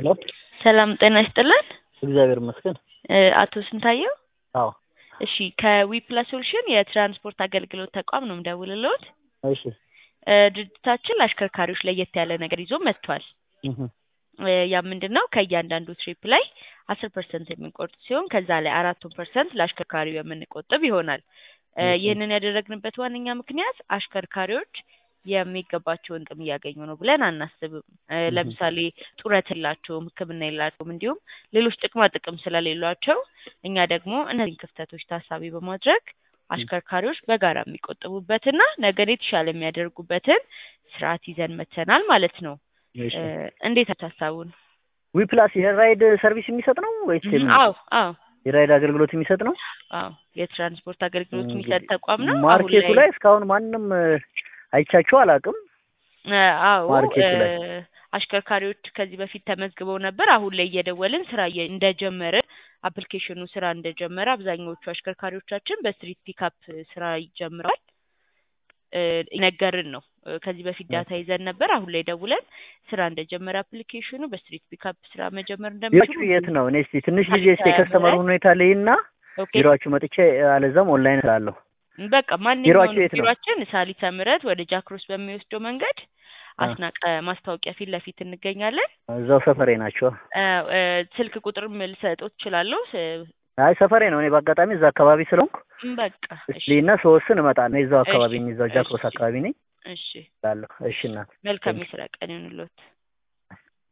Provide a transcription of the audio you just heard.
ሰላም ጤና ይስጥልን። እግዚአብሔር ይመስገን። እ አቶ ስንታየው አዎ እሺ ከዊፕላስ ሶሉሽን የትራንስፖርት አገልግሎት ተቋም ነው የምደውልልዎት። እሺ እ ድርጅታችን ለአሽከርካሪዎች ለየት ያለ ነገር ይዞ መጥቷል። እህ እ ያ ምንድን ነው ከእያንዳንዱ ትሪፕ ላይ አስር ፐርሰንት የምንቆርጥ ሲሆን ከዛ ላይ አራቱን ፐርሰንት ለአሽከርካሪው የምንቆጥብ ይሆናል። እ እሺ። ይህንን ያደረግንበት ዋነኛ ምክንያት አሽከርካሪዎች የሚገባቸውን ጥቅም እያገኙ ነው ብለን አናስብም። እ እህ ለምሳሌ ጡረት የላቸውም፣ ሕክምና የላቸውም፣ እንዲሁም ሌሎች ጥቅማ ጥቅም ስለሌሏቸው እኛ ደግሞ እነዚህን ክፍተቶች ታሳቢ በማድረግ አሽከርካሪዎች በጋራ የሚቆጥቡበትና ነገን የተሻለ የሚያደርጉበትን ስርዓት ይዘን መጥተናል ማለት ነው። እሺ። እ እንዴት ሀሳቡን? ዊፕላስ የራይድ ሰርቪስ የሚሰጥ ነው ወይስ እህ የምን? አዎ አዎ የራይድ አገልግሎት የሚሰጥ ነው? አዎ የትራንስፖርት አገልግሎት እንግዲህ የሚሰጥ ተቋም ነው። አሁን ማርኬቱ ላይ ላይ እስካሁን ማንም እ አይቻቸው አላውቅም። እ አዎ ማርኬቱ ላይ እ አሽከርካሪዎች ከዚህ በፊት ተመዝግበው ነበር። አሁን ላይ እየደወልን ስራ እየ እንደጀመርን አፕሊኬሽኑ ስራ እንደጀመረ አብዛኛዎቹ አሽከርካሪዎቻችን በስትሪት ፒካፕ ስራ ይጀምራል እ ነገርን ነው። እ ከዚህ በፊት ዳታ ይዘን ነበር። አሁን ላይ ደውለን ስራ እንደጀመረ አፕሊኬሽኑ በስትሪት ፒካፕ ስራ መጀመር ቢሮአችሁ እንደሚችሉ የት ነው? እኔ እስቲ ትንሽ ጊዜ እስቲ ሳሊተ የከስተመሩን ምህረት ሁኔታ ልይና ኦኬ ቢሮአችሁ መጥቼ አለዛም ኦንላይን ስላለሁ። በቃ ማንኛውንም ቢሮአችሁ የት ነው? ቢሮአችን ሳሊተ ምህረት ወደ ጃክሮስ በሚወስደው መንገድ አ አስናቀ ማስታወቂያ ፊት ለፊት እንገኛለን። እዛው ሰፈሬ ናቸው። እ እ ስልክ ቁጥርም ልሰጥዎት እችላለሁ። ስ- አይ ሰፈሬ ነው። እኔ በአጋጣሚ እዛ አካባቢ ስለሆንኩ በቃ እሺ እስሊና ስወስን እመጣለሁ። እኔ እዛው እሺ አካባቢ ነኝ፣ እዛው ጃክሮስ እሺ አካባቢ ነኝ እሺ እላለሁ። እሺ እናት መልካም ቴንክ የስራ ቀን ይሁንልዎት።